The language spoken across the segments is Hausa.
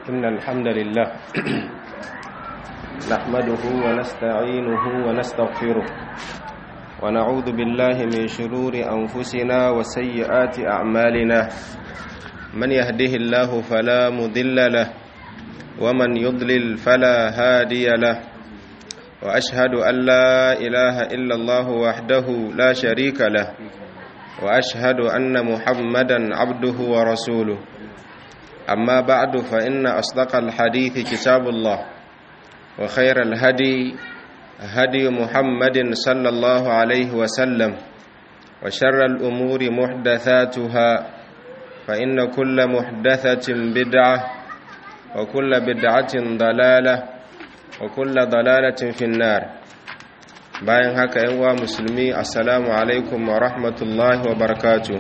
إن الحمد لله نحمده ونستعينه ونستغفره ونعوذ بالله من شرور أنفسنا وسيئات أعمالنا من يهده الله فلا مضل له ومن يضلل فلا هادي له وأشهد أن لا إله إلا الله وحده لا شريك له وأشهد أن محمدا عبده ورسوله أما بعد فإن أصدق الحديث كتاب الله وخير الهدي هدي محمد صلى الله عليه وسلم وشر الأمور محدثاتها فإن كل محدثة بدعة وكل بدعة ضلالة وكل ضلالة في النار bayan haka yan uwa musulmi assalamu alaikum wa rahmatullahi wa barakatu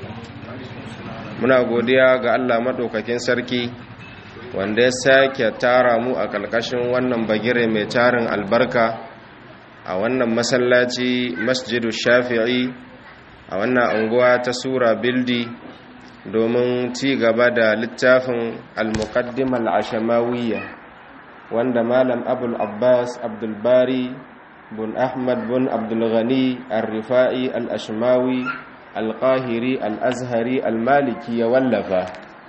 muna godiya ga Allah maɗaukakin sarki wanda ya sake tara mu a ƙarƙashin wannan bagire mai tarin albarka a wannan masallaci masjidu shafi'i a wannan anguwa ta sura bildi domin ci gaba da littafin al-muqaddim al-ashamawiyya wanda malam abul abbas abdulbari bun ahmad bun abdulghani al-rifa'i al-ashmawi al-qahiri al-azhari al-maliki ya wallafa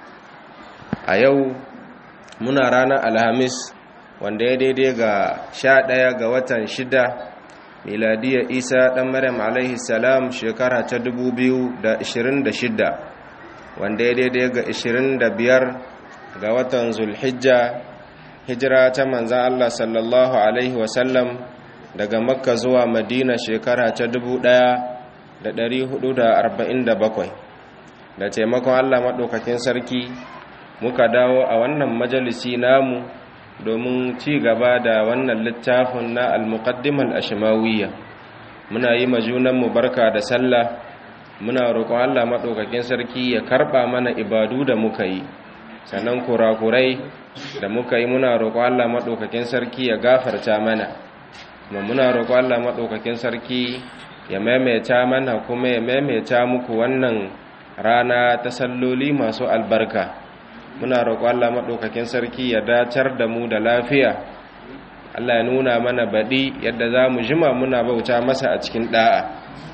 a yau muna ranar alhamis wanda ya daidai ga sha ɗaya ga watan shida miladiyar isa ɗan maryam alaihi salam shekara ta dubu biyu da ishirin da shida wanda ya daidai ga ishirin da biyar ga watan zulhijja hijira ta manzan allah sallallahu alaihi wasallam daga makka zuwa madina shekara ta dubu ɗaya da ɗari hudu da arba'in da bakwai da taimakon allah maɗaukakin sarki muka dawo a wannan majalisi namu domin ci gaba da wannan littafin na al-muqaddimal ashmawiyya muna yi majunanmu barka da sallah muna roƙon allah maɗaukakin sarki ya karɓa mana ibadu da muka yi sannan kurakurai da muka yi muna roƙon allah maɗaukakin sarki ya gafarta mana kuma muna roƙo Allah maɗaukakin sarki ya maimaita mana kuma ya maimaita muku wannan rana ta salloli masu albarka muna roƙo Allah maɗaukakin sarki ya dacar da mu da lafiya Allah ya nuna mana baɗi yadda za mu jima muna bauta masa a cikin ɗa'a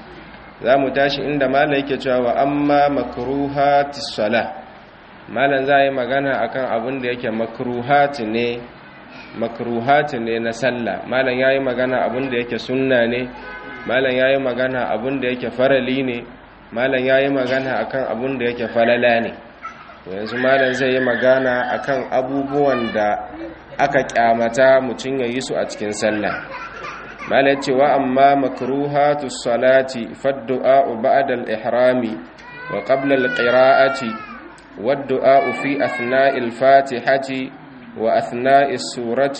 za mu tashi inda mala yake cewa wa amma makruhati sala malan za yi magana akan abin da yake makruhati ne makruhati ne na sallah malam yayi magana abin da yake sunna ne malam yayi magana abin da yake farali ne malam yayi magana akan abin da yake falala ne yanzu malam zai yi magana akan abubuwan da aka kyamata mutum ya yi su a cikin sallah malam ce wa amma makruhatu salati faddu'a ba'da al-ihrami wa qabla al-qira'ati wad-du'a fi athna'il fatihati وأثناء السورة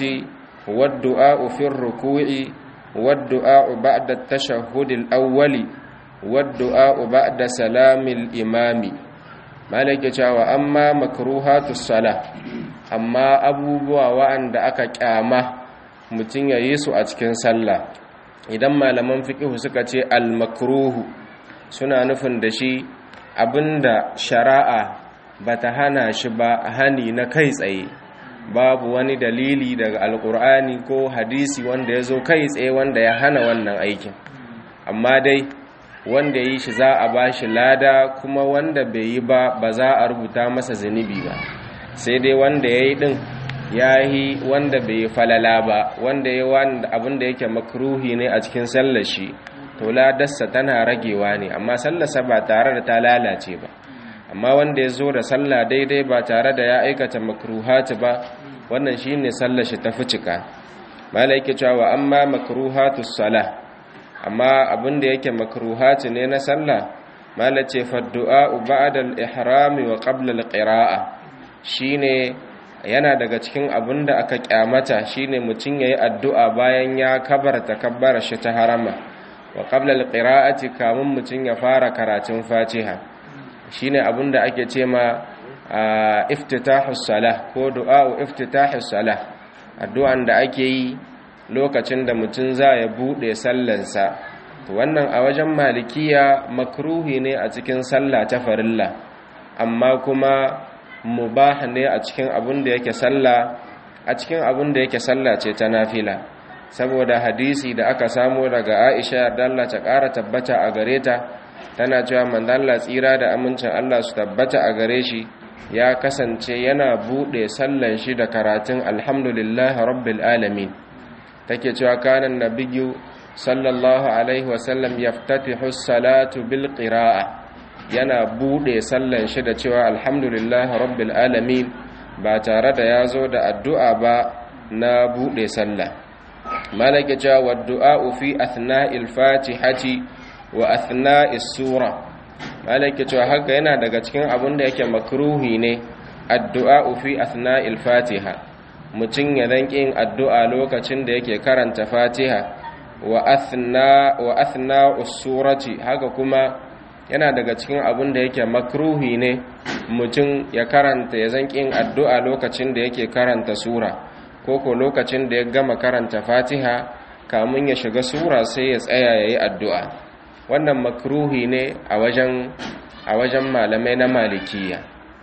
والدعاء في الركوع والدعاء بعد التشهد الأول والدعاء بعد سلام الإمام مالك جاء أما مكروهات الصلاة أما أبو بوا وأن دعك كاما mutum ya yi su a cikin sallah idan malaman fiƙihu suka ce al-makruhu suna nufin da shi abinda shari'a bata hana shi ba hani na kai tsaye babu wani dalili daga alkur'ani ko hadisi wanda ya zo kai tsaye wanda ya hana wannan aikin amma dai wanda yi shi za a ba shi lada kuma wanda bai yi ba ba za a rubuta masa zunubi ba sai dai wanda ya yi ɗin ya yi wanda bai yi falala ba wanda ya wanda abin da yake makruhi ne a cikin sallashi to ladarsa tana ragewa ne amma sallarsa ba tare da ta lalace ba amma wanda ya zo da sallah daidai ba tare da ya aikata makruhati ba wannan shine sallar shi ta cika malai yake cewa amma makruhatus salah amma abinda yake makruhati ne na sallah malai ce fa du'a ba'da al-ihram wa qabla al-qira'a shine yana daga cikin abinda aka kyamata shine mutun yayi addu'a bayan ya kabarta kabbara shi ta harama wa qabla al-qira'ati kamun mutun ya fara karatun fatiha shine abin da ake ce ma iftitahus salah ko du'a'u iftitahus salah addu'an da ake yi lokacin da mutum za ya bude sallansa to wannan a wajen malikiya makruhi ne a cikin sallah ta farilla amma kuma mubah ne a cikin abin da yake sallah a cikin abin da yake sallah ce ta nafila saboda hadisi da aka samu daga Aisha dalla ta ƙara tabbata a gare ta tana cewa manzon tsira da amincin Allah su tabbata a gare shi ya kasance yana bude sallan shi da karatun alhamdulillahi rabbil alamin take cewa kanan nabiyyu sallallahu alaihi wasallam yaftatihu salatu bil qira'a yana bude sallan shi da cewa alhamdulillahi rabbil alamin ba tare da ya zo da addu'a ba na bude sallah malaka cewa waddu'a fi athna'il fatihati wa athna'is sura malaka cewa haka yana daga cikin abin da yake makruhi ne addu'a fi athna'il fatiha mutum ya dan yin addu'a lokacin da yake karanta fatiha wa athna wa athna'us surati haka kuma yana daga cikin abin da yake makruhi ne mutum ya karanta ya zan yin addu'a lokacin da yake karanta sura ko ko lokacin da ya gama karanta fatiha kamun ya shiga sura sai ya tsaya ya yi addu'a wannan makruhi ne a wajen a wajen malamai na malikiya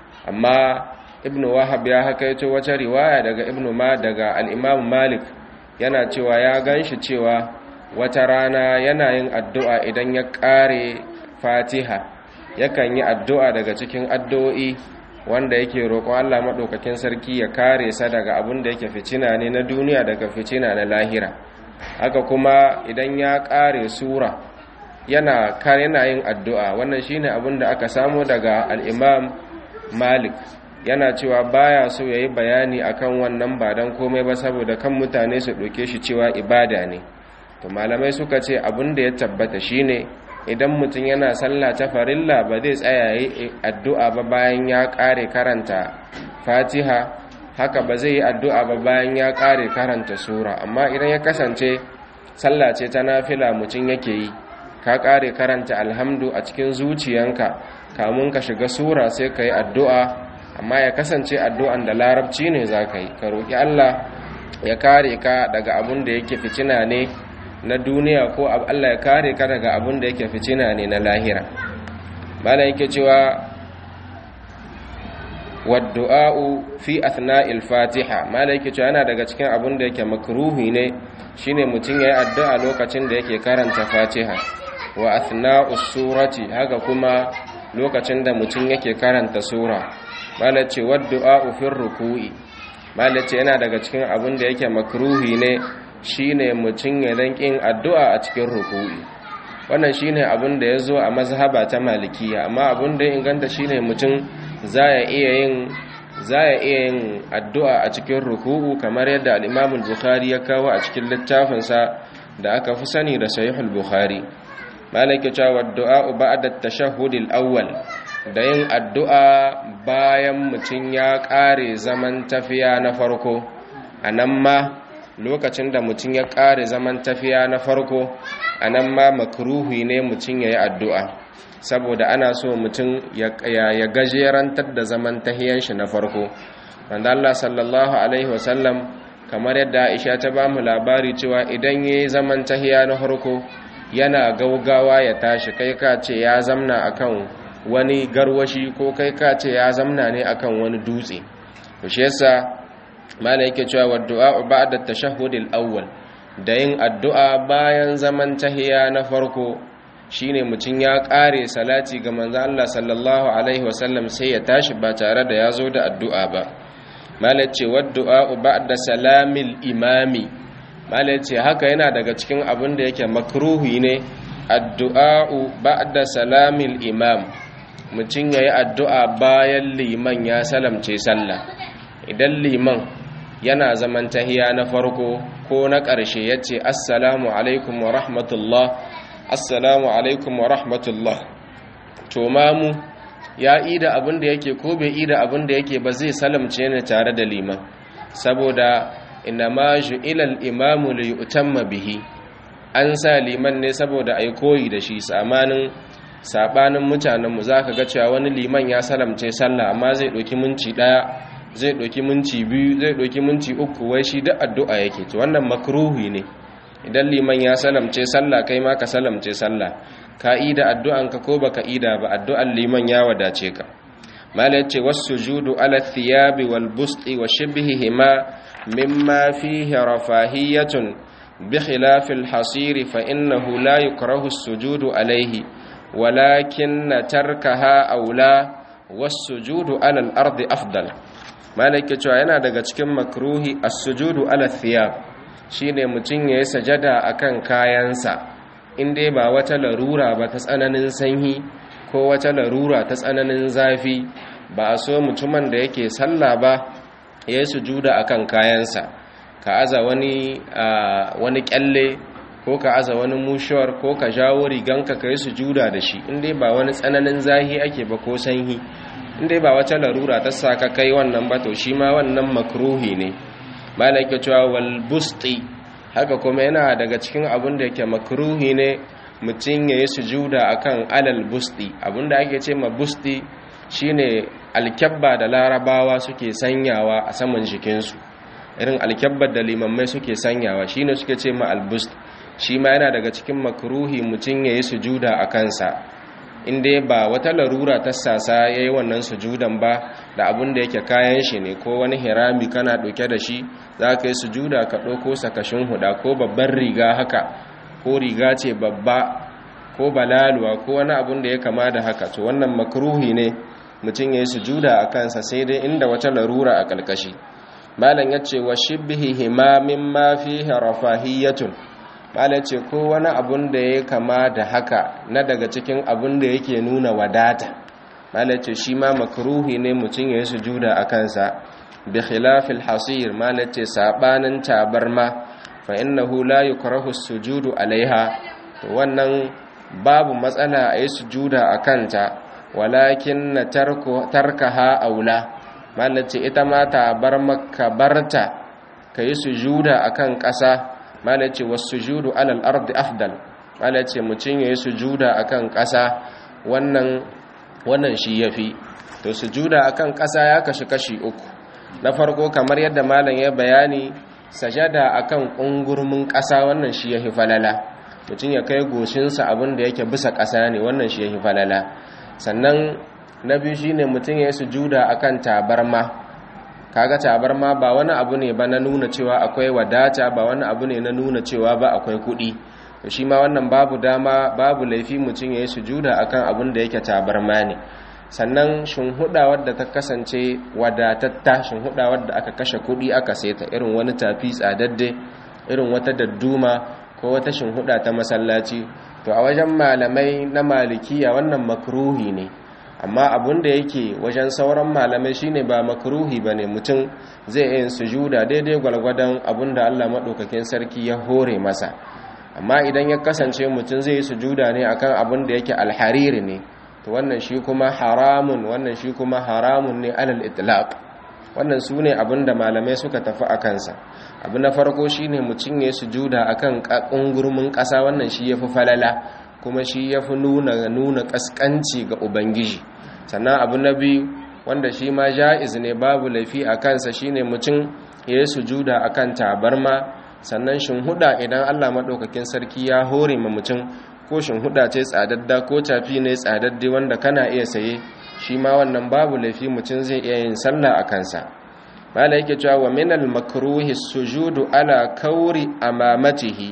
amma ibnu wahab ya hakaito wata riwaya daga ibnu ma daga al-imam malik yana cewa ya ganshi cewa wata rana yana yin addu'a idan ya kare fatiha yakan yi addu'a daga cikin addu'o'i wanda yake roƙon Allah maɗaukakin sarki ya kare sa daga abin da yake ficina ne na duniya daga ficina na lahira haka kuma idan ya kare sura yana yana yin addu'a wannan shine abin da aka samu daga al-imam malik yana cewa baya so yayi bayani akan wannan ba dan komai ba saboda kan mutane su ɗauke shi cewa ibada ne to malamai suka ce abin da ya tabbata shine idan mutum yana sallah ta farilla ba zai tsaya yi addu'a ba bayan ya ƙare karanta fatiha haka ba zai yi addu'a ba bayan ya ƙare karanta sura amma idan ya kasance sallah ce ta nafila mutum yake yi ka ƙare karanta alhamdu a cikin zuciyanka kamun ka shiga sura sai ka yi addu'a amma ya kasance addu'an da larabci ne za ka yi ka roƙi allah ya kare ka daga abin da yake fitina ne na duniya ko Allah ya kare ka daga abin da yake ficina ne na lahira mala yake cewa waddu'a'u fi athna'il fatiha mala yake cewa yana daga cikin abin da yake makruhi ne shine mutum yayi addu'a lokacin da yake karanta fatiha wa athna'us surati haka kuma lokacin da mutum yake karanta sura mala ce waddu'a'u fi ruku'i mala ce yana daga cikin abin da yake makruhi ne shine mutum ya yin addu'a a cikin ruku'i wannan shine abin da ya zo a mazhaba ta malikiya amma abin da ya inganta shine mutum za ya iya yin za ya iya yin addu'a a cikin ruku'u kamar yadda al-Imam bukhari ya kawo a cikin littafinsa da aka fi sani da Sahih al-Bukhari malaka cewa addu'a ba'da at-tashahhud al-awwal da yin addu'a bayan mutum ya kare zaman tafiya na farko anan ma lokacin da mutum ya ƙare zaman tafiya na farko a nan ma makruhi ne mutum ya yi addu'a saboda ana so mutum ya gajerantar da zaman tahiyan shi na farko wanda Allah sallallahu Alaihi wasallam kamar yadda aisha ta ba mu labari cewa idan ya yi zaman tahiya na farko yana gaugawa ya tashi kai ka ce ya zamna akan wani garwashi ko kai ka ce ya zamna ne akan wani dutse shi yasa mala yake cewa wa du'a ba'da tashahhud al-awwal da yin addu'a bayan zaman tahiya na farko shine mutun ya kare salati ga manzo Allah sallallahu alaihi wasallam sai ya tashi ba tare da yazo da addu'a ba mala ce wa du'a ba'da salamil imami mala ce haka yana daga cikin abin da yake makruhi ne addu'a ba'da salamil imam mutun yayi addu'a bayan liman ya salamce sallah idan liman yana zaman tahiya na farko ko na ƙarshe ya ce assalamu alaikum wa rahmatullah assalamu alaikum wa rahmatullah to mamu ya ida abin da yake ko bai ida abin da yake ba zai salamce ne tare da liman saboda inna ma ju'ilal imamu li yutamma bihi an sa liman ne saboda ai koyi da shi samanin sabanin mutanenmu zaka ga cewa wani liman ya salamce sallah amma zai ɗauki minti ɗaya zai ɗauki minti biyu zai ɗauki minti uku wai shi duk addu'a yake to wannan makruhi ne idan liman ya salamce sallah kai ma ka salamce sallah ka ida addu'an ka ko baka ida ba addu'an liman ya wadace ka mala yace was-sujudu ala thiyabi wal busti wa shibhihima mimma fihi rafahiyatun bi khilaf al-hasir fa innahu la yukrahu as-sujudu alayhi walakin tarkaha aula was-sujudu ala al-ardi afdal mala yake cewa yana daga cikin makruhi as-sujudu ala thiyab shine mutun yayi sajada akan kayansa in dai ba wata larura ba ta tsananin sanyi ko wata larura ta tsananin zafi ba a so mutumin da yake sallah ba ya yi sujuda akan kayansa ka aza wani wani kyalle ko ka aza wani mushuwar ko ka jawo riganka ka yi sujuda da shi in dai ba wani tsananin zahi ake ba ko sanyi in dai ba wata larura ta sa ka kai wannan ba to shi ma wannan makruhi ne malaka cewa wal busti haka kuma yana daga cikin abin da yake makruhi ne mutum ya yi sujuda akan alal busti abinda ake ce ma busti shine alkyabba da larabawa suke sanyawa a saman jikinsu irin alkyabbar da limammai suke sanyawa shine suke ce ma albust shi ma yana daga cikin makruhi mutum ya yi sujuda a kansa inda ba wata larura ta sasa ya yi wannan sujudan ba da abin da yake kayan shi ne ko wani hirami kana ɗauke da shi za ka yi sujuda ka ɗauko sakashin huda ko babban riga haka ko riga ce babba ko balaluwa ko wani abun da ya kama da haka to wannan makruhi ne mutum ya yi sujuda a kansa sai dai inda wata larura a ƙarƙashi malam ya ce wa shibbihi himamin ma fi rafahiyatun malam ce ko wani abun da ya kama da haka na daga cikin abun da yake nuna wadata malam ce shi ma makruhi ne mutum ya yi sujuda a kansa bi khilafil hasir malam ce sabanin tabarma fa innahu la yukrahu sujudu alaiha to wannan babu matsala a yi sujuda a kanta walakin na tarkaha aula malace ita ma ta bar maka barta ka yi sujuda a kan ƙasa malace wasu sujudu alal ardi afdal malace mutum ya yi sujuda a kan ƙasa wannan shi ya fi to sujuda a kan ƙasa ya kashi kashi uku na farko kamar yadda malam ya bayani sajada a kan ƙungurmin ƙasa wannan shi ya fi falala mutum ya kai goshinsa abin da yake bisa ƙasa ne wannan shi ya fi falala sannan na biyu shi ne mutum ya yi sujuda a kan tabarma kaga tabarma ba wani abu ne ba na nuna cewa akwai wadata ba wani abu ne na nuna cewa ba akwai kuɗi shi ma wannan babu dama babu laifi mutum ya yi sujuda a kan abin da yake tabarma ne sannan shinhuda wadda ta kasance wadatatta shinhuda wadda aka kashe kuɗi aka saita irin wani tafi tsadadde irin wata dadduma ko wata shinhuda ta masallaci to a wajen malamai na malikiya wannan makruhi ne amma abun da yake wajen sauran malamai shine ba makruhi bane mutum zai yin sujuda daidai gwalgwadon abun da Allah madaukakin sarki ya hore masa amma idan ya kasance mutum zai yi sujuda ne akan abun da yake alhariri ne to wannan shi kuma haramun wannan shi kuma haramun ne alal itlaq wannan su ne abin da malamai suka tafi a kansa abu na farko shi ne mutum ya sujuda a kan ƙungurmin ƙasa wannan shi ya fi falala kuma shi ya fi nuna nuna ƙasƙanci ga ubangiji sannan abu na biyu wanda shi ma ja'iz ne babu laifi a kansa shi ne mutum ya yi sujuda a kan tabarma sannan shinhuda idan allah maɗaukakin sarki ya hore ma mutum ko shinhuda ce tsadadda ko tafi ne tsadaddi wanda kana iya saye shi ma wannan babu laifi mutum zai iya yin sallah a kansa mala yake cewa wa minal makruhi sujudu ala kauri amamatihi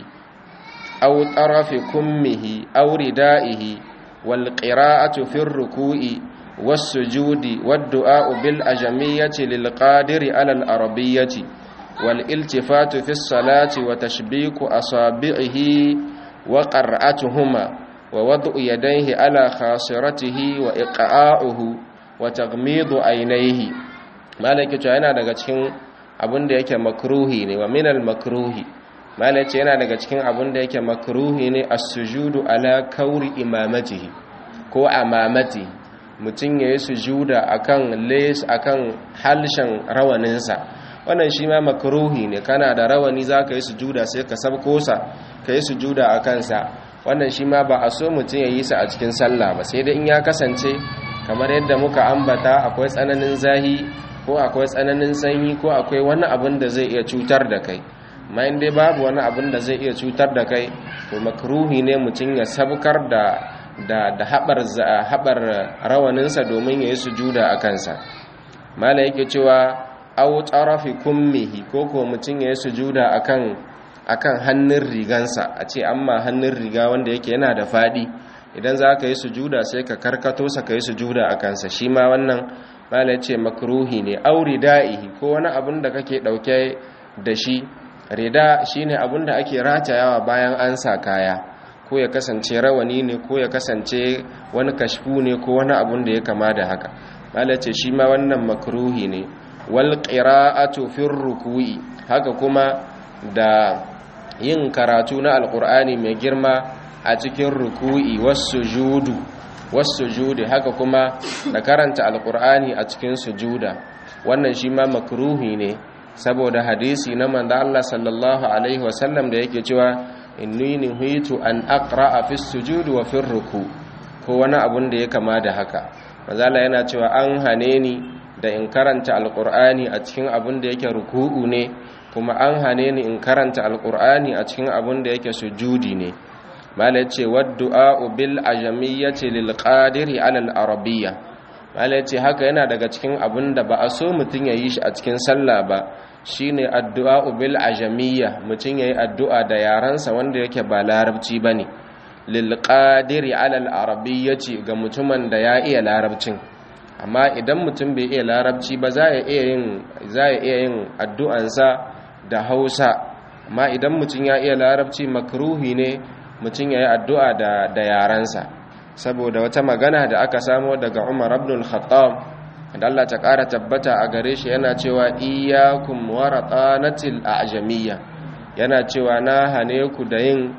aw tarafi kummihi aw ridaihi wal qira'atu fi ruku'i was sujudi wad du'a bil ajamiyyati lil qadiri ala al arabiyyati wal iltifatu fi salati wa tashbiku asabi'ihi wa qara'atuhuma ووضع يديه على خاصرته وإقعاؤه وتغميض عينيه malaka cewa yana daga cikin abin da yake makruhi ne wa minal makruhi malaka yana daga cikin abin da yake makruhi ne as-sujudu ala kauri imamatihi ko amamati mutum yayi sujuda akan lace akan halshen rawaninsa wannan shi ma makruhi ne kana da rawani zaka yi sujuda sai ka sabko sa ka yi sujuda akan sa wannan shi ma ba a so mutum ya yi sa a cikin sallah ba sai dai in ya kasance kamar yadda muka ambata akwai tsananin zahi ko akwai tsananin sanyi ko akwai wani abin da zai iya cutar da kai amma in dai babu wani abin da zai iya cutar da kai to makruhi ne mutum ya sabkar da da da habar habar rawaninsa domin yayi sujuda a kansa mala yake cewa aw tarafi kummihi ko ko mutun yayi sujuda akan akan hannun rigansa a ce amma hannun riga wanda yake yana da fadi idan za ka yi sujuda sai ka karkato sa ka yi sujuda a kansa shi ma wannan mala ce makruhi ne aw ridaihi ko wani abin da kake dauke da shi rida shine abin da ake ratayawa bayan an sa kaya ko ya kasance rawani ne ko ya kasance wani kashfu ne ko wani abun da ya kama da haka malace shi ma wannan makruhi ne wal qira'atu fi ruku'i haka kuma da yin karatu na alqur'ani mai girma a cikin ruku'i was-sujudu was-sujudi haka kuma da karanta alqur'ani a cikin sujuda wannan shi ma makruhi ne saboda hadisi na manzo Allah sallallahu alaihi wasallam da yake cewa inni nuhitu an aqra'a fi sujud wa fi ruku ko wani abun da ya kama da haka mazala yana cewa an hane ni da in karanta alqur'ani a cikin abun da yake ruku'u ne kuma an hane ni in karanta alqur'ani a cikin abun da yake sujudi ne mala yace waddu'a bil ajamiyyati lil qadiri ala al arabiyya mala yace haka yana daga cikin abun da ba a so mutun ya yi shi a cikin sallah ba shine addu'a bil ajamiyya mutum yayi addu'a da yaransa wanda yake ba larabci bane lil qadiri ala al arabiyyati ga mutumin da ya iya larabcin amma idan mutum bai iya larabci ba za ya iya yin za ya iya yin addu'ansa da Hausa amma idan mutum ya iya larabci makruhi ne mutum yayi addu'a da da yaransa saboda wata magana da aka samo daga Umar ibn al-Khattab da Allah ta ƙara tabbata a gare shi yana cewa iyyakum waratanatil a'jamiyya yana cewa na hane ku da yin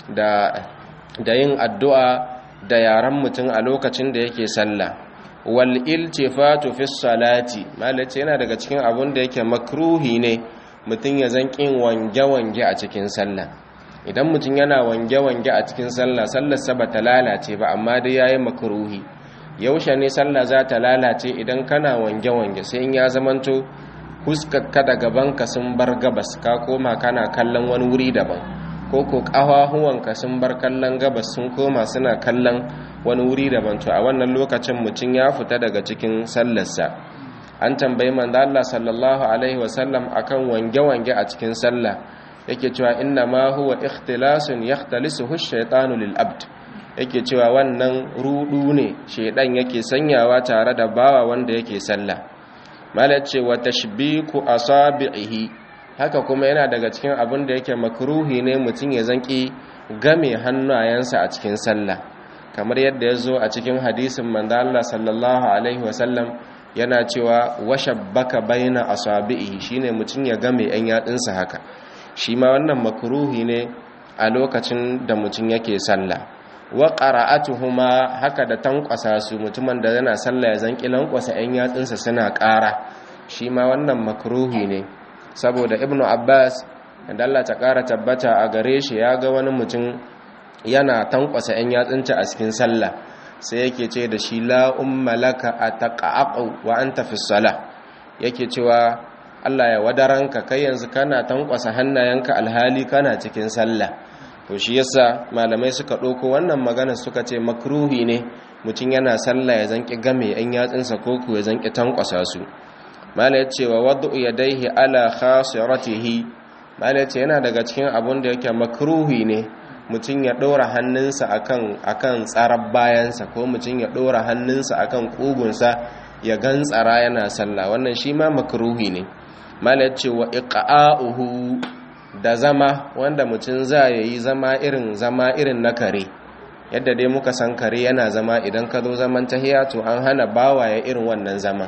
da da yin addu'a da yaran mutum a lokacin da yake sallah wal iltifatu fi salati malace yana daga cikin abun da yake makruhi ne mutum ya zan kin wange-wange a cikin sallah idan mutum yana wange-wange a cikin sallah sallar sa bata lalace ba amma dai yayi makruhi yaushe ne sallah za ta lalace idan kana wange-wange sai in ya zamanto huskarka da gabanka sun bar gabas ka koma kana kallon wani wuri daban ko ko ƙafafuwanka sun bar kallon gabas sun koma suna kallon wani wuri daban to a wannan lokacin mutum ya fita daga cikin sallarsa an tambayi manzo Allah sallallahu alaihi wasallam akan wange-wange a cikin sallah yake cewa inna ma huwa ikhtilasun yaxtalisuhu ash-shaytanu lil abd yake cewa wannan rudu ne shedan yake sanyawa tare da bawa wanda yake sallah malace wa tashbiku asabihi haka kuma yana daga cikin abin da yake makruhi ne mutum ya zanki game hannayensa a cikin sallah kamar yadda ya zo a cikin hadisin manzo Allah sallallahu alaihi wasallam yana cewa washabbaka baina asabihi shine mutum ya game yan yatsunsa haka shi ma wannan makruhi ne a lokacin da mutum yake sallah wa qara'atuhuma haka da tankwasa su mutumin da yana sallah ya zanki lankwasa ɗan yatsunsa suna ƙara shi ma wannan makruhi ne saboda ibnu abbas da Allah ta ƙara tabbata a gare shi ya ga wani mutum yana tankwasa ɗan yatsunta a cikin sallah sai yake ce da shi la umma laka ataqa'u wa anta fi salah yake cewa Allah ya wadaranka kai yanzu kana tankwasa hannayenka alhali kana cikin sallah to shi yasa malamai suka ɗauko wannan magana suka ce makruhi ne mutum yana sallah ya zanki game yan yatsunsa ko ku ya zanki tankwasa su mala ya ce wa wadda yadaihi ala khasiratihi mala ya ce yana daga cikin abun da yake makruhi ne mutum ya ɗora hannunsa akan akan tsarar bayansa ko mutum ya ɗora hannunsa akan ƙugunsa ya gantsara yana sallah wannan shi ma makruhi ne mala ya ce wa iqa'uhu da zama wanda mutum za ya yi zama irin zama irin na kare yadda dai muka san kare yana zama idan ka zo zaman tahiya to an hana bawaye irin wannan zama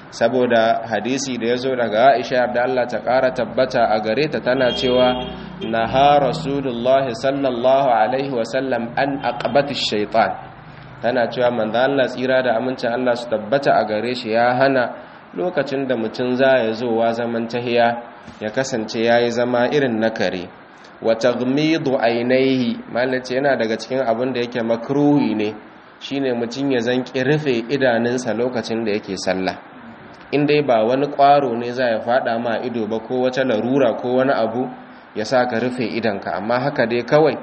saboda hadisi da ya zo daga aisha da Allah ta ƙara tabbata a gare ta tana cewa na ha rasulullah sallallahu alaihi wasallam an aqabati shaitan tana cewa manzo Allah tsira da amincin Allah su tabbata a gare shi ya hana lokacin da mutum za ya zo wa zaman tahiya ya kasance ya yi zama irin na kare wata gmidu ainihi malace yana daga cikin abin da yake makruhi ne shine mutum ya zanki rufe idanunsa lokacin da yake sallah in dai ba wani ƙwaro ne za ya fada ma ido ba ko wata larura ko wani abu ya sa ka rufe idanka amma haka dai kawai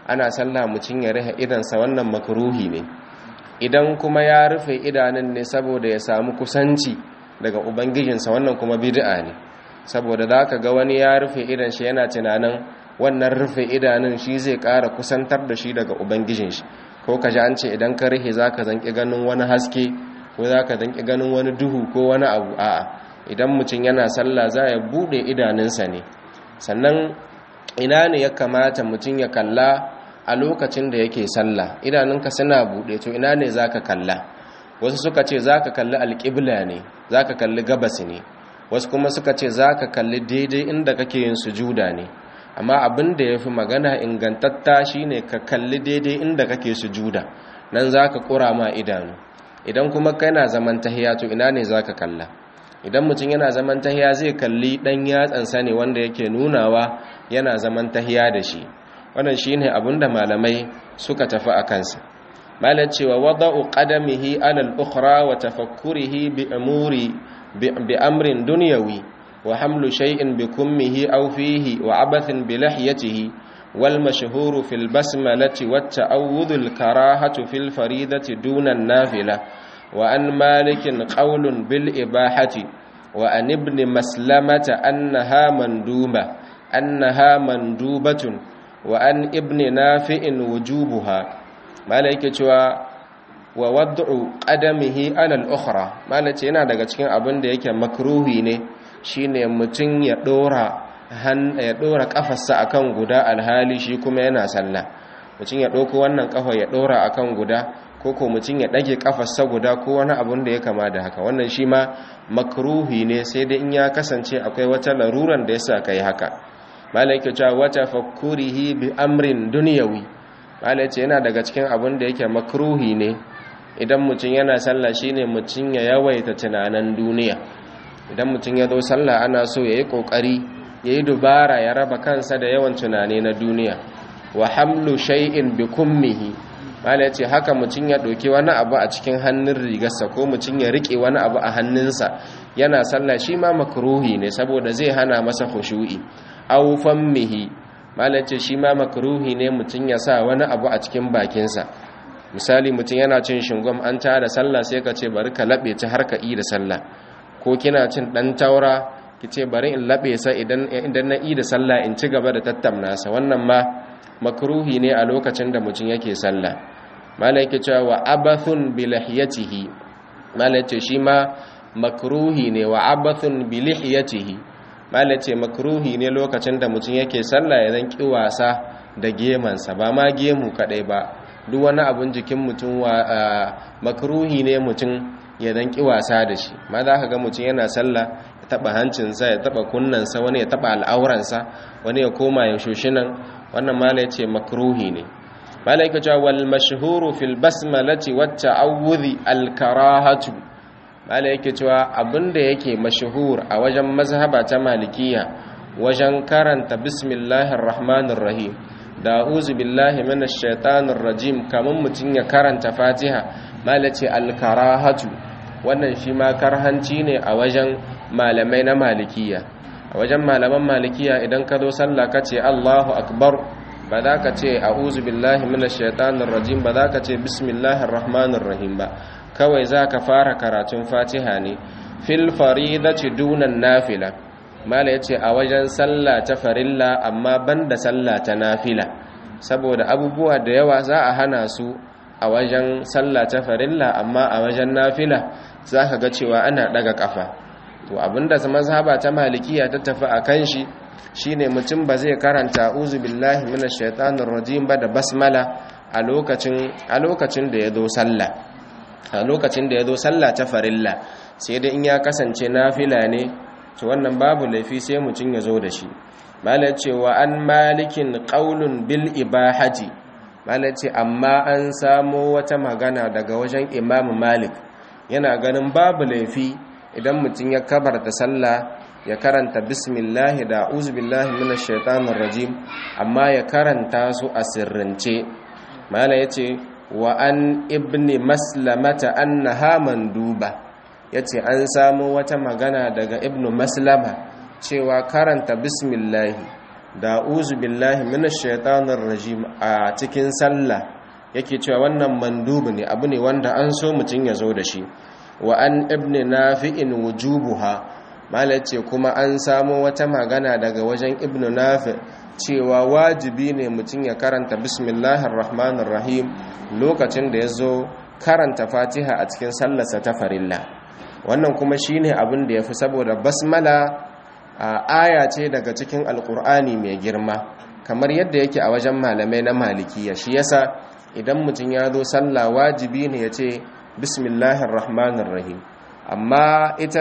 ana sallah mutum ya rihe idansa wannan makruhi ne idan kuma ya rufe idanun ne saboda ya samu kusanci daga ubangijinsa wannan kuma bid'a ne saboda za ka ga wani ya rufe idan shi yana tunanin wannan rufe idanun shi zai ƙara kusantar da shi daga ubangijin shi ko ka ji an ce idan ka rihe za ka zanƙi ganin wani haske ko za ka zanƙi ganin wani duhu ko wani abu a'a idan mutum yana sallah za ya buɗe idanunsa ne sannan ina ne ya kamata mutum ya kalla a lokacin da yake sallah idanunka suna buɗe to ina ne za ka kalla wasu suka ce za ka kalli alƙibla ne za ka kalli gabas ne wasu kuma suka ce za ka kalli daidai inda kake yin sujuda ne amma abin da ya fi magana ingantatta shi ne ka kalli daidai inda kake sujuda nan za ka ƙura ma idanu idan kuma kana zaman tahiya to ina ne za ka kalla idan mutum yana zaman tahiya zai kalli ɗan yatsansa ne wanda yake nunawa yana zaman tahiya da shi wannan shi ne abin da malamai suka tafi a kansa malar cewa wada'u qadamihi alal ukhra wa tafakkurihi bi amuri bi amrin dunyawi wa hamlu shay'in bi kummihi aw fihi wa abathin bi lihyatihi wal mashhur fil basmalati wat ta'awudh al karahatu fil faridati duna an nafila wa an malikin qawlun bil ibahati wa an ibn maslamata annaha manduma annaha mandubatun wa an ibn nafi'in wujubuha mala yake cewa wa wad'u qadamihi ala al-ukhra mala ce yana daga cikin abin da yake makruhi ne shine mutun ya dora han ya dora kafarsa akan guda alhali shi kuma yana sallah mutun ya dauko wannan kafa ya dora akan guda ko ko mutun ya dage kafarsa guda ko wani abun da ya kama da haka wannan shi ma makruhi ne sai dai in ya kasance akwai wata laruran da yasa kai haka mala yake cewa wata fakkurihi bi amrin dunyawi mala ce yana daga cikin abin da yake makruhi ne idan mutum yana sallah shine mutum ya yawaita tunanin duniya idan mutum ya zo sallah ana so ya yi kokari ya yi dubara ya raba kansa da yawan tunani na duniya wa hamlu shay'in bi kummihi mala ce haka mutum ya ɗauki wani abu a cikin hannun rigarsa ko mutum ya riƙe wani abu a hannunsa yana sallah shi ma makruhi ne saboda zai hana masa khushu'i aw fammihi malace shi ma makruhi ne mutum ya sa wani abu a cikin bakinsa misali mutum yana cin shingom an tara sallah sai ka ce bari ka labe ta har ka yi da sallah ko kina cin dan taura ki ce bari in labe sa idan idan na yi da sallah in ci gaba da tattamna sa wannan ma makruhi ne a lokacin da mutum yake sallah malai yake cewa wa abathun bi lihiyatihi malai ce shi ma makruhi ne wa abathun bi lihiyatihi malai ce makruhi ne lokacin da mutum yake sallah ya zanki wasa da gemansa ba ma gemu kadai ba duk wani abun jikin mutum wa makruhi ne mutum ya zanki wasa da shi ma za ka ga mutum yana sallah ya taba hancinsa ya taba kunnansa wani ya taba al'auransa wani ya koma ya shoshinan wannan malai ce makruhi ne malai ka cewa wal mashhuru fil basmalati wat ta'awudhi al karahatu malai yake cewa abinda yake mashhur a wajen mazhaba ta malikiya wajen karanta bismillahir rahmanir rahim da uzu billahi minash shaitanir rajim kaman mutun ya karanta fatiha malai ce al karahatu wannan shi ma karhanci ne a wajen malamai na malikiya a wajen malaman malikiya idan ka zo sallah ka ce Allahu akbar ba za ka ce a'udhu billahi minash shaitanir rajim ba za ka ce bismillahir rahmanir rahim ba kawai za ka fara karatun fatiha ne fil faridati dunan nafila mala yace a wajen sallah ta farilla amma banda sallah ta nafila saboda abubuwa da yawa za a hana su a wajen sallah ta farilla amma a wajen nafila za ka ga cewa ana daga kafa to abinda mazhaba ta malikiya ta tafi a kan shi shine mutum ba zai karanta uzu billahi minash shaitanir rajim ba da basmala a lokacin a lokacin da yazo sallah a lokacin da yazo sallah ta farilla sai dai in ya kasance nafila ne to wannan babu laifi sai mutum ya zo da shi malai cewa an malikin qaulun bil ibahati malai ce amma an samo wata magana daga wajen imamu malik yana ganin babu laifi idan mutum ya kabarta sallah ya karanta bismillahi da uzubillahi minash shaitanir rajim amma ya karanta su a sirrance mala yace wa an ibni maslamata annaha manduba yace an samu wata magana daga ibnu maslama cewa karanta bismillahi da uzu billahi minash shaitanir rajim a cikin sallah yake cewa wannan mandubu ne abu ne wanda an so mutum ya zo da shi wa an ibn nafi'in wujubuha malace kuma an samo wata magana daga wajen ibn nafi cewa wajibi ne mutum ya karanta bismillahir rahmanir rahim lokacin da ya zo karanta fatiha a cikin sallarsa ta farilla wannan kuma shine abin da ya fi saboda basmala a aya ce daga cikin alkur'ani mai girma kamar yadda yake a wajen malamai na malikiya shi yasa idan mutum ya zo sallah wajibi ne ya ce bismillahir rahmanir rahim amma ita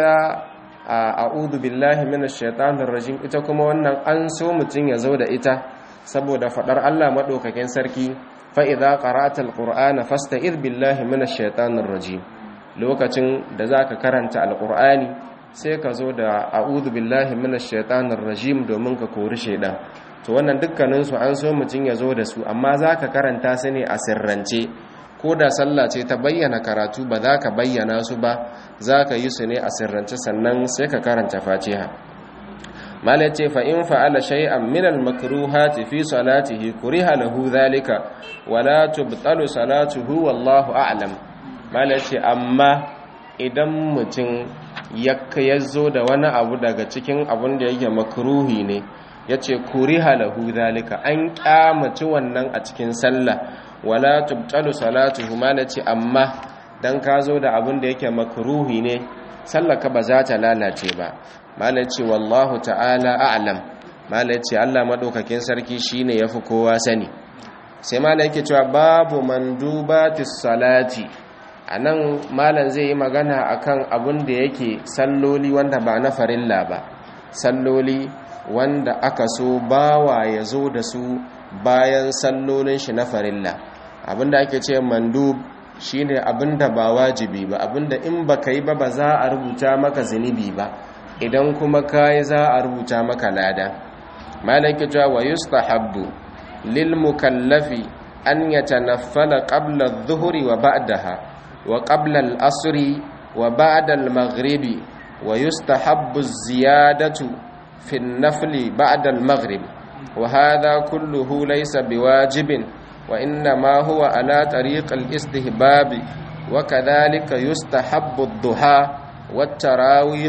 a'udhu billahi minash shaitanir rajim ita kuma wannan an so mutum ya zo da ita saboda fadar Allah madaukakin sarki fa idza qara'ta alqur'ana fasta'id billahi minash shaitanir rajim lokacin da zaka karanta alqur'ani sai ka zo da a'udhu billahi minash shaitanir rajim domin ka kori shaidan to wannan dukkanin su an so mutun ya zo da su amma zaka karanta su ne a sirrance ko da sallah ce ta bayyana karatu ba za ka bayyana su ba za ka yi su ne a sirrance sannan sai ka karanta fatiha malai ce fa in fa'ala shay'an min al-makruhati fi salatihi kuriha lahu dhalika wala tubtalu salatuhu wallahu a'lam malai ce amma idan mutum ya zo da wani abu daga cikin abun da yake makruhi ne ya ce kuriha lahu zalika an kyamaci wannan a cikin sallah wala tubtalu salatuhu ma ce amma dan ka zo da abun da yake makruhi ne sallaka ba za ta lalace ba mala ce wallahu ta'ala a'lam mala ce Allah madaukakin sarki shine yafi kowa sani sai mala yake cewa babu mandubatis salati a nan malam zai yi magana akan abin da yake salloli wanda ba na farilla ba salloli wanda aka so bawa ya zo da su bayan sallolin shi na farilla abin da ake ce mandub shine abin da ba wajibi ba abin da in baka yi ba ba za a rubuta maka zunubi ba idan kuma ka yi za a rubuta maka lada malam ke cewa wa yustahabbu lil mukallafi an yatanaffala qabla adh-dhuhri wa ba'daha وقبل الأصر وبعد المغرب ويستحب الزيادة في النفل بعد المغرب وهذا كله ليس بواجب وإنما هو على طريق الاستهباب وكذلك يستحب الضحى والتراويح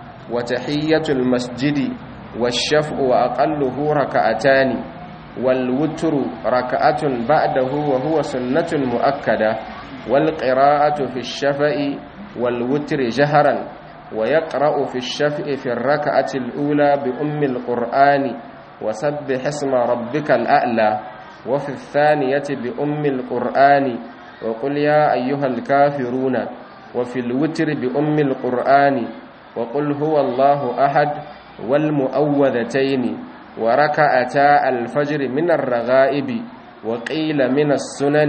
وتحية المسجد والشفع وأقله ركعتان والوتر ركعة بعده وهو سنة مؤكدة والقراءة في الشفع والوتر جهرا ويقرأ في الشفع في الركعة الأولى بأم القرآن وسبح اسم ربك الأعلى وفي الثانية بأم القرآن وقل يا أيها الكافرون وفي الوتر بأم القرآن وقل هو الله أحد والمؤوذتين وركعتا الفجر من الرغائب وقيل من السنن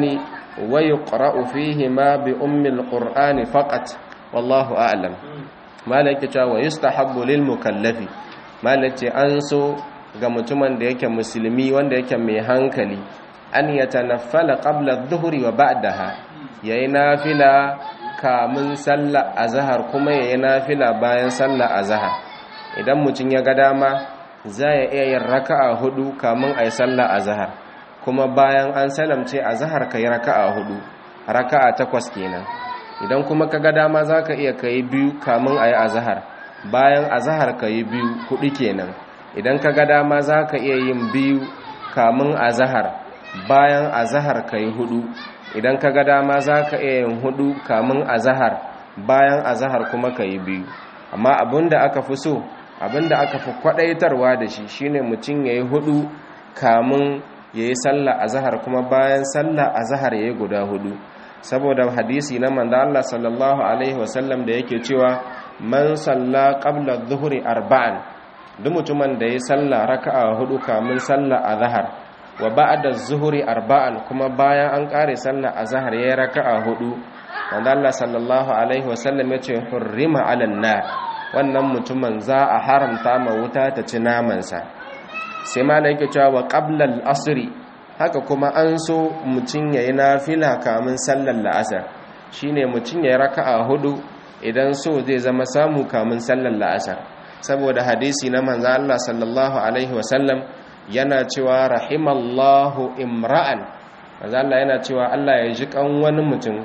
ويقرأ فيهما بأم القرآن فقط والله أعلم ما لك ويستحب للمكلف ما لك أنسو ga mutumin da yake musulmi wanda yake mai hankali an ya tanaffala qabla adh-dhuhri wa ba'daha yayi nafila kamun sallar azhar kuma yayi nafila bayan sallar azhar idan mutum ya ga dama za ya iya yin raka'a hudu kamun ayi sallar azhar kuma bayan an salamce azhar kai raka'a hudu raka'a takwas kenan idan kuma ka ga dama zaka iya kai biyu kamun ayi azhar bayan azhar kai biyu hudu kenan idan ka ga dama za ka iya yin biyu kamun azahar bayan azahar ka yi hudu idan ka ga dama za ka iya yin hudu kamun azahar bayan azahar kuma ka yi biyu amma abinda aka fi so abinda aka fi kwadaitarwa da shi shine mutum ya yi hudu kamun ya yi sallah azahar kuma bayan sallah azahar ya yi guda hudu saboda hadisi na manzo Allah sallallahu alaihi wasallam da yake cewa man salla qabla adh-dhuhri arba'an duk mutumin da ya salla raka'a hudu kamun salla azhar wa ba'da zuhuri arba'an kuma bayan an kare salla azhar yayi raka'a hudu wanda Allah sallallahu alaihi wasallam yace hurrima 'alan nar wannan mutumin za a haramta ma wuta ta ci naman sa sai malai yake cewa wa qabla al-asri haka kuma an so mutun yayi nafila kamun sallar la'asar shine mutun yayi raka'a hudu idan so zai zama samu kamun sallar la'asar saboda hadisi na manzo Allah sallallahu alaihi wasallam yana cewa rahimallahu imra'an manzo Allah yana cewa Allah ya ji kan wani mutum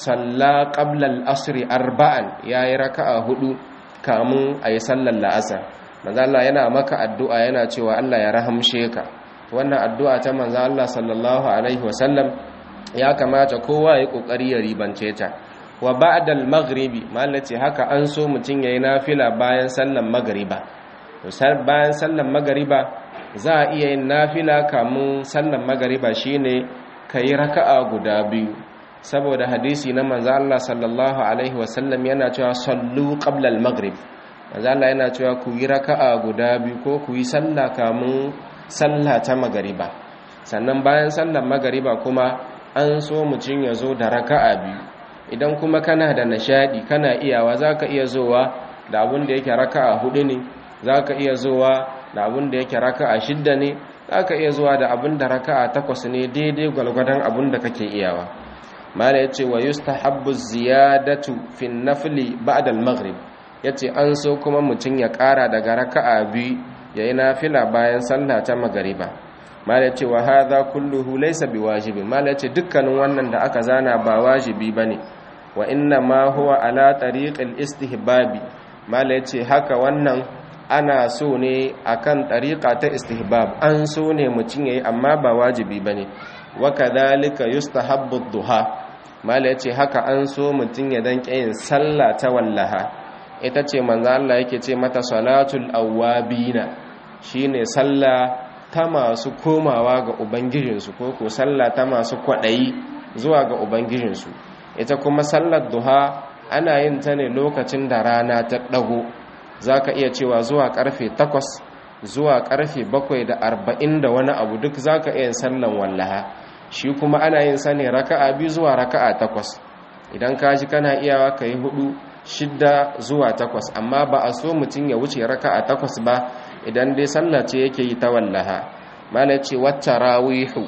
salla qabla al-asr arba'an yayi raka'a hudu kamun ayi sallar la'asar manzo Allah yana maka addu'a yana cewa Allah ya rahamshe ka wannan addu'a ta manzo Allah sallallahu alaihi wasallam ya kamata kowa ya kokari ya ribance ta wa ba'da al-maghribi malaci haka an so mutun yayi nafila bayan sallar magriba to bayan sallar magriba za a iya yin nafila kamun sallar magriba shine kai raka'a guda biyu saboda hadisi na manzo Allah sallallahu alaihi wasallam yana cewa sallu qabla al-maghrib manzo Allah yana cewa ku yi raka'a guda biyu ko ku yi sallah kamun sallah ta magariba sannan bayan sallar magariba kuma an so mutum ya zo da raka'a biyu idan kuma kana da nishadi kana iyawa zaka iya zowa da abun da yake raka'a hudu ne zaka iya zowa da abun da yake raka'a shidda ne zaka iya zuwa da abun da raka'a takwas ne daidai gwalgwadon abun da kake iyawa mala yace wa yustahabbu ziyadatu fi nafli ba'da al-maghrib yace an so kuma mutum ya ƙara daga raka'a biyu yayi nafila bayan sallah ta magariba mala yace wa hadha kulluhu laysa biwajibi mala yace dukkanin wannan da aka zana ba wajibi bane wa inna ma huwa ala tariqil istihbabi mala yace haka wannan ana so ne akan tariqa ta istihbab an so ne mutum yayi amma ba wajibi bane wa kadhalika yustahabbu duha mala yace haka an so mutum ya dan yin sallah ta wallaha ita ce manzo Allah yake ce mata salatul awabina shine sallah ta masu komawa ga ubangijinsu ko ko sallah ta masu kwadayi zuwa ga ubangijinsu ita kuma sallar duha ana yin ta ne lokacin da rana ta dago zaka iya cewa zuwa karfe 8 zuwa karfe 7 da 40 da wani abu duk zaka iya sallan wallaha shi kuma ana yin sa ne raka'a biyu zuwa raka'a takwas idan ka ji kana iyawa ka yi hudu shidda zuwa takwas amma ba a so mutum ya wuce raka'a takwas ba idan dai sallah ce yake yi ta wallaha mala ce wata rawihu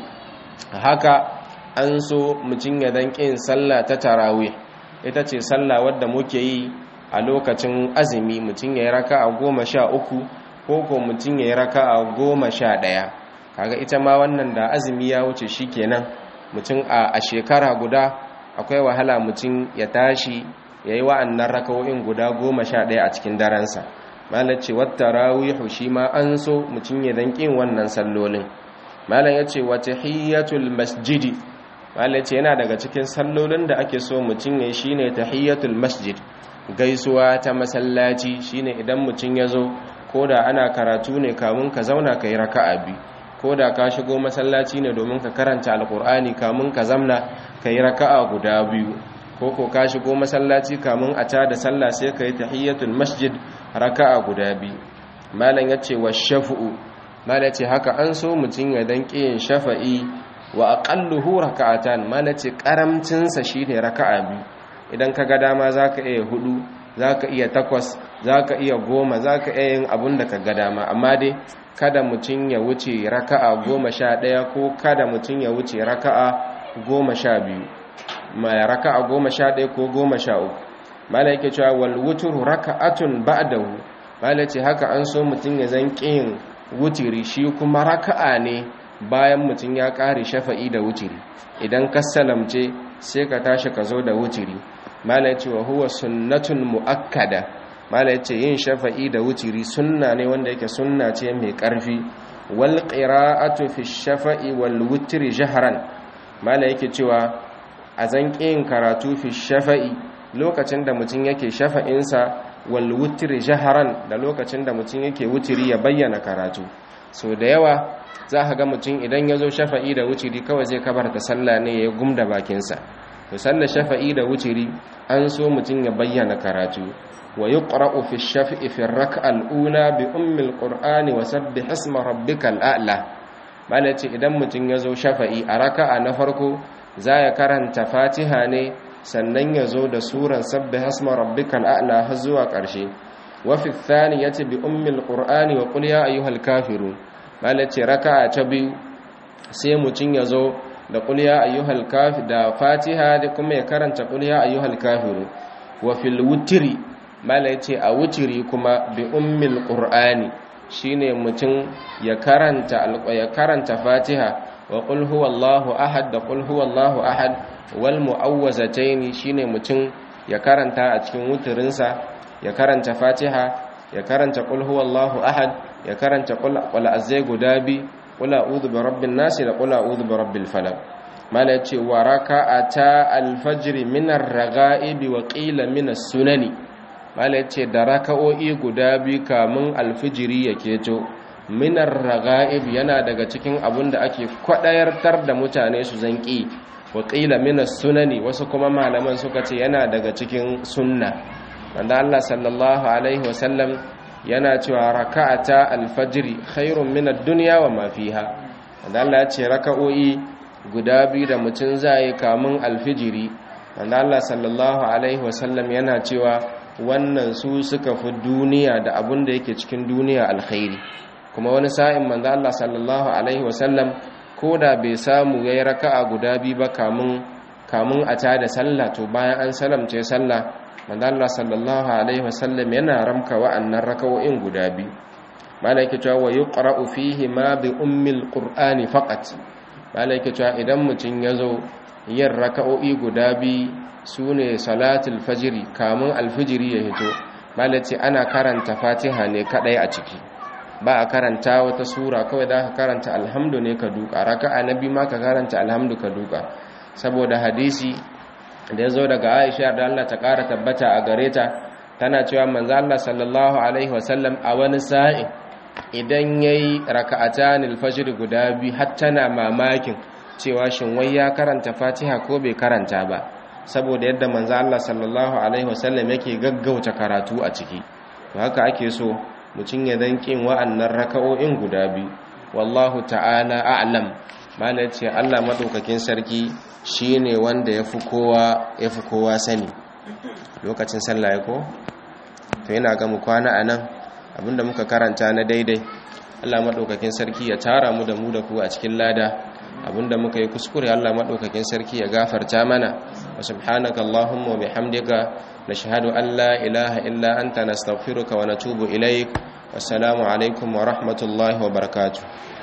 haka an so mutum ya dan kin sallah ta tarawih ita ce sallah wadda muke yi a lokacin azumi mutum ya yi raka'a goma sha uku ko ko mutum ya yi raka'a goma sha ɗaya kaga ita ma wannan da azumi ya wuce shi kenan mutum a shekara guda akwai wahala mutum ya tashi ya yi wa'annan rakawo'in guda goma sha ɗaya a cikin daransa malar ce wata rawihu shi ma an so mutum ya danƙin wannan sallolin malar ya ce wata hiyatul masjidi malar ce yana daga cikin sallolin da ake so mutum ya shi ne ta hiyatul masjid gaisuwa ta masallaci shine idan mutum ya zo ko da ana karatu ne kamun ka zauna ka yi raka'a biyu ko da ka shigo masallaci ne domin ka karanta alkur'ani kamun ka zamna ka yi raka'a guda biyu ko ko ka shigo masallaci kamun a tada sallah sai ka yi tahiyyatul masjid raka'a guda biyu malam ya ce wa shafu'u malam ce haka an so mutum ya dan yin shafa'i wa aqalluhu raka'atan malam ce karamcin sa shine raka'a biyu idan ka ga dama zaka iya hudu zaka iya takwas zaka iya goma zaka iya yin abun da ka ga dama amma dai kada mutum ya wuce raka'a goma sha ɗaya ko kada mutum ya wuce raka'a goma sha biyu mai raka'a goma sha ɗaya ko goma sha uku mala yake cewa wal wuturu raka'atun ba'dahu mala ce haka an so mutum ya zan ƙin wutiri shi kuma raka'a ne bayan mutum ya ƙare shafa'i da wutiri idan ka salamce sai ka tashi ka zo da wutiri mala ce wa huwa sunnatun mu'akkada mala yace yin shafa'i da wutiri sunna ne wanda yake sunna ce mai ƙarfi wal qira'atu fi shafa'i wal wutri jahran mala yake cewa a zanƙin karatu fi shafa'i lokacin da mutum yake shafa'insa wal wutri jahran da lokacin da mutum yake wutiri ya bayyana karatu so da yawa za ka ga mutum idan ya zo shafa'i da wutiri kawai zai kabarta sallah ne ya gumda bakinsa to sallar shafa'i da wutiri an so mutum ya bayyana karatu ويقرأ في الشفع في الركعة الأولى بأم القرآن وسبح اسم ربك الأعلى malaci idan mutum ya zo shafa'i a raka'a na farko za ya karanta fatiha ne sannan ya zo da suran sabbi hasma rabbikal a'la har zuwa ƙarshe wa fi thaniyati bi ummil qur'ani wa qul ya ayyuhal kafirun malaci raka'a ta biyu sai mutum ya zo da qul ya ayyuhal kafir da fatiha da kuma ya karanta qul ya ayyuhal kafirun wa fil wutri mala ya ce a wuciri kuma bi ummil ƙur'ani shine mutum ya karanta ya karanta Fatiha wa qul huwallahu ahad da qul huwallahu ahad wal mu'awwazataini shine mutum ya karanta a cikin wuturinsa ya karanta Fatiha ya karanta qul huwallahu ahad ya karanta qul wal azai guda bi qul a'udhu bi rabbin nas da qul a'udhu bi rabbil falaq mala yace wa raka'ata al-fajr min ar-raghaib wa qila min as-sunani mala yace da raka'o'i guda bi kamun al-fijri ya keto min ar-raghaib yana daga cikin abun da ake kwadayartar da mutane su zanki wa qila min as-sunani wasu kuma malaman suka ce yana daga cikin sunna wanda Allah sallallahu alaihi wasallam yana cewa raka'ata al-fajr khairun min ad-dunya wa ma fiha wanda Allah ya ce raka'o'i guda biyu da mutum zai kamun alfijiri wanda Allah sallallahu alaihi wasallam yana cewa wannan su suka fi duniya da abun da yake cikin duniya alkhairi kuma wani sa'in manzo Allah sallallahu alaihi wasallam koda bai samu yayi raka'a guda biyu ba kamun kamun a tada sallah to bayan an salamce sallah manzo Allah sallallahu alaihi wasallam yana ramka wa'annan raka'o'in guda biyu malaika cewa wa yuqra'u fihi ma bi ummil qur'ani faqat malaika cewa idan mutun yazo yin raka'o'i guda biyu sune salatul fajri kamun alfijiri ya hito malaci ana karanta fatiha ne kadai a ciki ba a karanta wata sura kawai da ka karanta alhamdu ne ka duka raka'a nabi ma ka karanta alhamdu ka duka saboda hadisi da ya zo daga aisha da Allah ta ƙara tabbata a gare ta tana cewa manzo Allah sallallahu alaihi wasallam a wani sa'in idan yayi raka'atan al-fajr guda bi har tana mamakin cewa shin wai ya karanta Fatiha ko bai karanta ba saboda yadda manzo Allah sallallahu alaihi wasallam yake gaggauta karatu a ciki to haka ake so mutum ya dan kin wa'annan raka'o'in guda bi wallahu ta'ala a'lam malai ce Allah madaukakin sarki shi ne wanda ya fi kowa sani lokacin sallah ko to yana ga mu kwana a nan abinda muka karanta na daidai allah maɗaukakin sarki ya tara mu da mu da ku a cikin lada abinda muka yi kuskure allah maɗaukakin sarki ya gafarta mana wa subhanaka allahumma wa bihamdika nashhadu an la ilaha illa anta nastaghfiruka wa natubu ilaik wassalamu alaikum wa rahmatullahi wa barakatuh